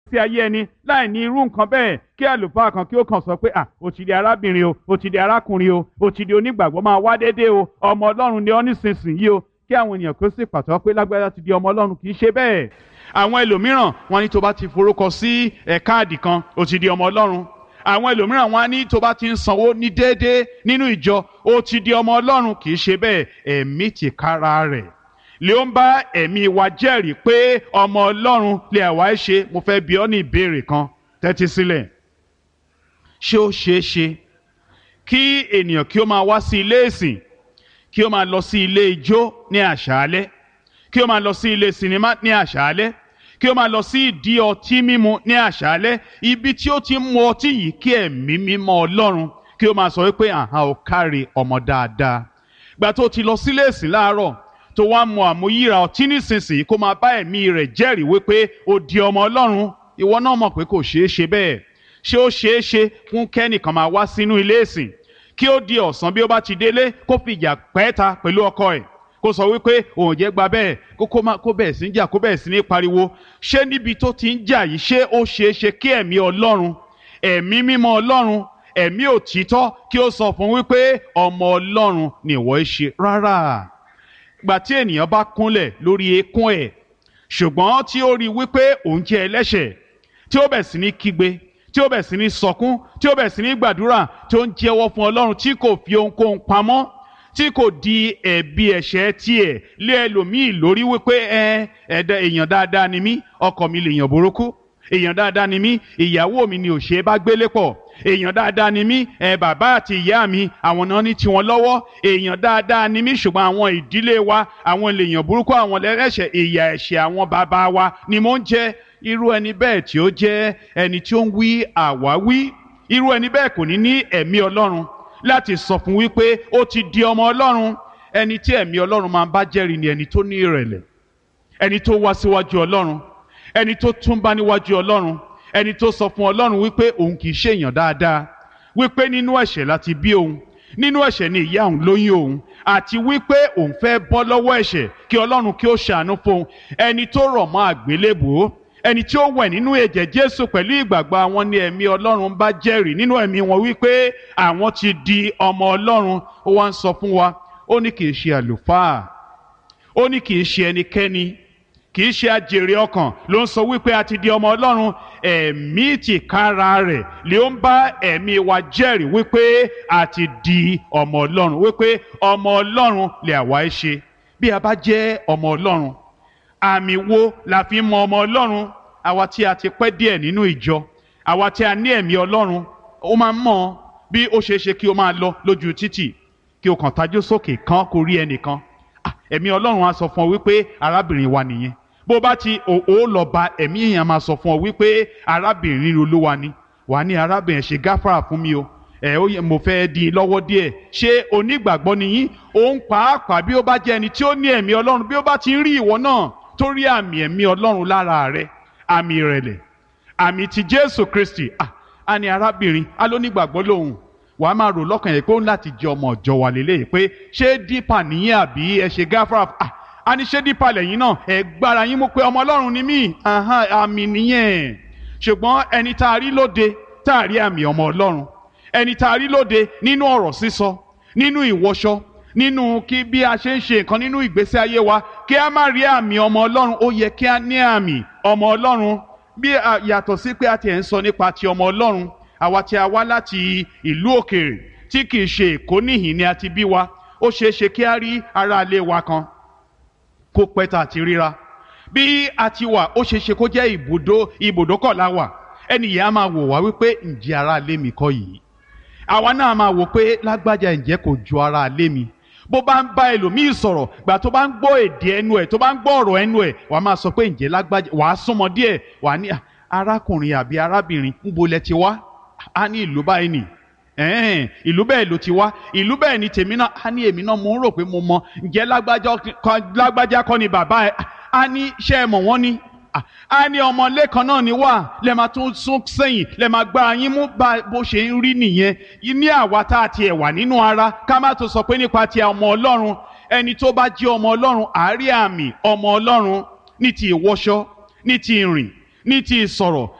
fi ayé ẹni láì ní irú nǹkan bẹ́ẹ̀ kí àlùfáà kan kí ó kàn sọ pé à ó ti di arábìnrin o ó ti di arákùnrin o ó ti di onígbàgbọ́ máa wá déédéé o ọmọ ọlọ́run ni ọ́ nísinsìnyí o kí àwọn ènìyàn kó sì pàtó pé lágbájá ti di ọmọ ọlọ́run kì í ṣe bẹ́ẹ̀ àwọn ẹlòmíràn wọn ní tó bá ti forúkọ sí ẹ̀ káàdì kan ó ti di ọmọ ọlọ́run àwọn ẹlòmíràn wọn á ní tó bá ti ń sanwó ní déédéé nínú ìjọ ó ti di ọmọ ọlọ́run kì í ṣe bẹ́ẹ̀ ẹ̀mí tìkára rẹ̀ lè ó ń bá ẹ̀mí wa jẹ́rìí pé ọmọ ọlọ́run lè àwa ẹ̀ ṣe mo fẹ́ bi ọ́ ní ìbéèrè kan tẹ́tí sílẹ̀ ṣé ó ṣeé ṣe kí ènìyàn kí ó máa wá sí ilé ìsìn kí ó máa lọ sí ilé ijó ní àṣálẹ́ kí ó máa lọ sí ilé sinimá ní àṣálẹ́ kí ó máa lọ sí ìdí ọtí mímu ní àṣálẹ́ ibi tí ó ti ń mu ọtí yìí kí ẹ̀mí mímọ́ ọlọ́run kí ó máa sọ wípé àhán ò kárí ọmọ dáadáa gbà tó ti lọ sílé ìsìn láàárọ̀ tó wá mu àmúyíra ọtí nísinsìnyí kó máa bá ẹ̀mí rẹ̀ jẹ́rìí wípé ó di ọmọ ọlọ́run ìwọ náà mọ̀ pé kò ṣeé ṣe bẹ́ẹ̀ ṣé ó ṣeé ṣe fún kẹ́nìkan máa wá sínú ilé ìsìn kí ó di ọ̀sán bí ó bá ti délé kó fi ìjà pẹ́ẹ́ta pẹ̀lú ọkọ ẹ̀ kó sọ wípé òun jẹ́ gba bẹ́ẹ̀ kó kó má kó bẹ̀ẹ̀ sí ń jà kó bẹ̀ẹ̀ sí ní pariwo ṣé níbi tó ti ń jà yìí ṣé ó ṣeé ṣe kí ẹ̀mí ọlọ́run ẹ̀mí mímọ́ ọlọ́run ẹ̀mí òtítọ́ kí ó sọ fún wípé ọmọ ọlọ́run ni ìwọ ń ṣe rárá gbà tí ènìyàn bá kúnlẹ̀ lórí eékún ẹ̀ ṣùgbọ́n tí ó rí wípé òun jẹ́ ẹlẹ́ṣẹ̀ tí ó bẹ̀ sí ní kígbe tí ó bẹ̀ sí ní sọkún tí ó bẹ̀ sí ní gbàdúrà tí ó ń jẹ́wọ́ fún ọlọ́run tí kò fi ohunkóhun pamọ́ tí kò di ẹ̀bi ẹ̀ṣẹ̀ tiẹ̀ lé ẹlòmíì lórí wípé ẹ ẹ̀dá èèyàn dáadáa ni mí ọkọ mi lè yàn burúkú èèyàn dáadáa ni mí ìyàwó mi ni òṣèré bá gbélé pọ̀ èèyàn dáadáa ni mí ẹ bàbá àti ìyá mi àwọn náà ní tiwọn lọ́wọ́ èèyàn dáadáa ni mí ṣùgbọ́n àwọn ìdílé wa àwọn lèèyàn burúkú àwọn lẹ́rẹ̀ṣẹ̀ ìyà ẹ̀ṣẹ̀ àwọn bàbá wa ni mò ń jẹ irú ẹni bẹ́ẹ̀ tí ó jẹ́ ẹni tí ó ń wí àwáwí irú ẹni bẹ́ẹ̀ kò ní ní ẹ̀mí ọlọ́run láti sọ fún wípé ó ti di ọmọ ọlọ́run ẹni tí ẹ̀mí ọlọ́run máa ń bá jẹ́rìí ni ẹni tó ní ìrẹ̀lẹ̀ ẹni tó wá síwájú ọlọ́run ẹni tó túnbá níwájú ọlọ́run ẹni tó sọ fún ọlọ́run wípé òun kì í ṣe èèyàn dáadáa wípé nínú ẹ̀ṣẹ̀ láti bí òun nínú ẹ̀ṣẹ̀ ni ìyá òun lóyún òun àti wípé òun fẹ́ bọ́ lọ́wọ́ ẹ̀ṣẹ̀ kí ọlọ́run kí ó ṣàánú fún ẹni tó rọ̀ mọ́ àgbélébùú ẹni tí ó wẹ̀ nínú ẹ̀jẹ̀ jésù pẹ̀lú ìgbàgbọ́ àwọn ni ẹ̀mí ọlọ́run bá jẹ́rìí nínú ẹ̀mí wọn wípé àwọn ti di ọmọ ọlọ́run ó wá ń sọ fún wa ó ní kì í ṣe àlùfáà ó ní kì í ṣe ẹnikẹ́ni kì í ṣe àjèrè ọkàn ló ń sọ wípé a ti di ọmọ ọlọ́run ẹ̀mí tìkára rẹ̀ lè ó ń bá ẹ̀mí wa jẹ́rìí wípé a ti di ọmọ ọlọ́run wípé ọmọ ọlọ́run lè àwa ẹ ṣe bí a bá jẹ́ ọmọ ọlọ́run àmì wo la fi mọ ọmọ ọlọ́run àwa tí a ti pẹ́ díẹ̀ nínú ìjọ àwa tí a ní ẹ̀mí ọlọ́run ó máa ń mọ̀ bí ó ṣeé ṣe kí o máa lọ lójú títì kí o kàn tajú sókè kan kó rí ẹnìkan ẹ̀mí ọlọ́run á sọ fún ọ wípé arábìnrin wa nìyẹn bó bá ti ò lọ bá ẹ̀mí èèyàn máa sọ fún ọ wípé arábìnrin olúwa ni wàá ní arábìnrin ṣe gáfárà fún mi o ẹ ó yẹ mo fẹ́ di i lọ́wọ́ díẹ̀ ṣé onígbàgbọ́ nìyí òun pàápàá bí ó bá jẹ́ ẹni tí ó ní ẹ̀mí ọlọ́run bí ó bá ti ń rí ìwọ náà tó rí àmì ẹ̀mí ọlọ́run lára rẹ àmì ìrẹ̀lẹ̀ àmì ti jésù kristi ah a ní arábìnrin a ló nígbàgbọ́ lòun wàá máa rò lọ́kàn yẹn pé ó ń láti jẹ ọmọ ọ̀jọ́ wa lélẹ́yìí pé ṣé dípà nìyẹn àbí ẹ ṣe gáfárà ah a ní ṣé dípà lẹ́yìn náà ẹ gbára yín mú pé ọmọ ọlọ́run ni mí àmì nìyẹn ṣùgbọ́n ẹni tá a rí lóde tá a rí àmì ọmọ ọlọ́run ẹni tá a rí lóde nínú ọ̀rọ̀ sísọ nínú ìwọṣọ nínú kí bí a ṣe ń ṣe nǹkan nínú ìgbésí ayé wa kí a má rí àmì ọmọ ọlọ́run ó yẹ kí a ní àmì ọmọ ọlọ́run bí yàtọ̀ sí pé a ti ẹ̀ ń sọ nípa ti ọmọ ọlọ́run àwa tí a wá láti ìlú òkèèrè tí kì í ṣe èkó níhìn ni a ti bí wa ó ṣeé ṣe kí a rí aráalé wa kan kó pẹ́ tá a ti ríra bí a ti wà ó ṣeé ṣe kó jẹ́ ibùdó ibùdókọ̀ la wà ẹnìyẹn á máa wò wá wípé ǹjẹ́ aráalé mi kọ́ yìí àwa náà máa wò pé lágbájá ǹjẹ́ kò ju aráalé mi bó bá ń bá ẹlòmíì sọ̀rọ̀ gbà tó bá ń gbọ́ èdè ẹnu ẹ̀ tó bá ń gbọ́ ọ̀rọ̀ ẹnu ẹ̀ wàá máa sọ pé ǹjẹ́ lágbájá wàá súnmọ́ díẹ̀ wàá ní arákùnrin àbí arábìnrin níbo lẹ ti wá á ní ìlú báyìí nì ẹ̀ẹ́n ìlú bẹ́ẹ̀ ló ti wá ìlú bẹ́ẹ̀ ni tèmi náà á ní èmi náà mo ń rò pé mo mọ ǹjẹ́ lágbájá kọ́ ni bàbá ẹ̀ á ní ṣé ẹ mọ̀ wọ́n ni a ní ọmọlé kan náà ni wà lẹ máa tún sún sẹ́yìn lẹ máa gbá yín mú bó ṣe ń rí nìyẹn ní àwa tá a tiẹ̀ wà nínú ara ká má tó sọ pé nípa ti ọmọ ọlọ́run ẹni tó bá jẹ́ ọmọ ọlọ́run àárí àmì ọmọ ọlọ́run ní ti ìwọṣọ ní ti ìrìn ní ti ìsọ̀rọ̀